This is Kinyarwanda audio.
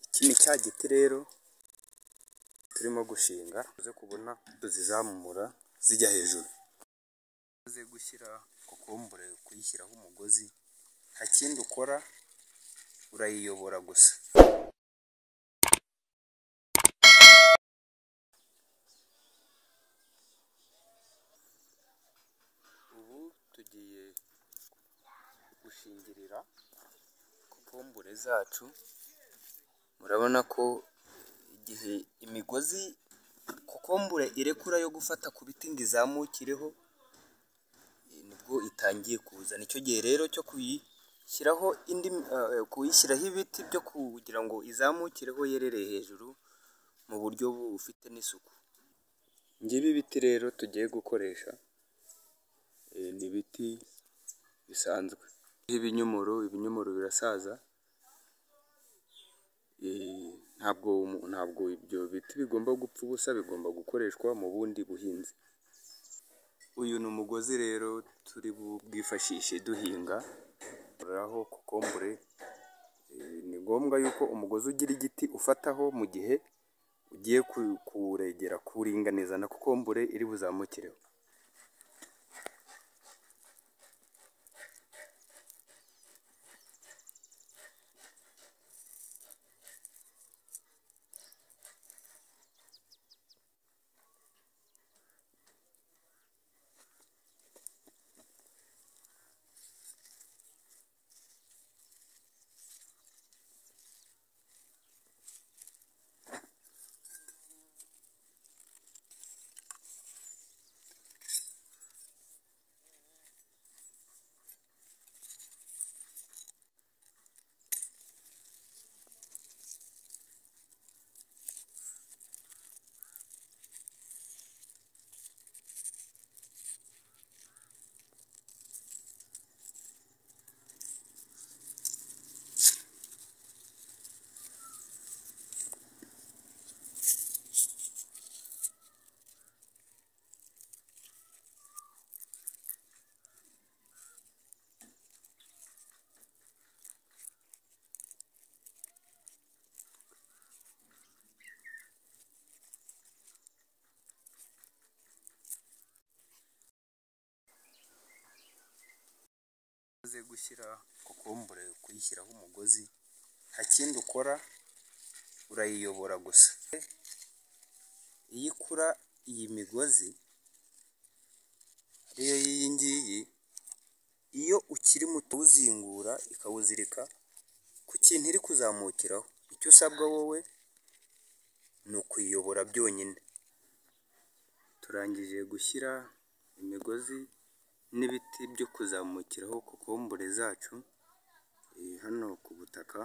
Iki ni cya giti rero turimo gushinga, uze kubona tuzizamura zijya hejuru. Uze gushyira kokombure kuyishyiraho umugozi, nta kindi ukora urayiyobora gusa. Ubu tugiye gushingirira kokombure zacu, murabona ko igihe imigozi kokombure irekura yo gufata ku biti ngo izamukireho, nibwo itangiye kuza. Nicyo gihe rero cyo kuyishyiraho indi, kuyishyiraho ibiti byo kugira ngo izamukireho yerereye hejuru mu buryo bufite n'isuku. Ngibi biti rero tugiye gukoresha ni ibiti bisanzwe. Ibinyomoro, ibinyomoro birasaza, ntabwo ntabwo ibyo biti bigomba gupfa ubusa, bigomba gukoreshwa mu bundi buhinzi. Uyu ni umugozi rero turi bwifashishe duhinga, dukuraho kokombure. Ni ngombwa yuko umugozi ugira igiti ufataho mu gihe ugiye kuwuregera, kuwuringaniza na kokombure iri buzamukireho. Uze gushyira kokombure kuyishyiraho umugozi, nta kindi ukora urayiyobora gusa. Iyo ikura iyi migozi ariyo y'iyi ngiyi, iyo ukiri muto uwuzingura ikawuzirika ku kintu iri kuzamukiraho. Icyo usabwa wowe ni ukuyiyobora byonyine. Turangije gushyira imigozi n'ibiti byo kuzamukiraho kokombure zacu, hano ku butaka.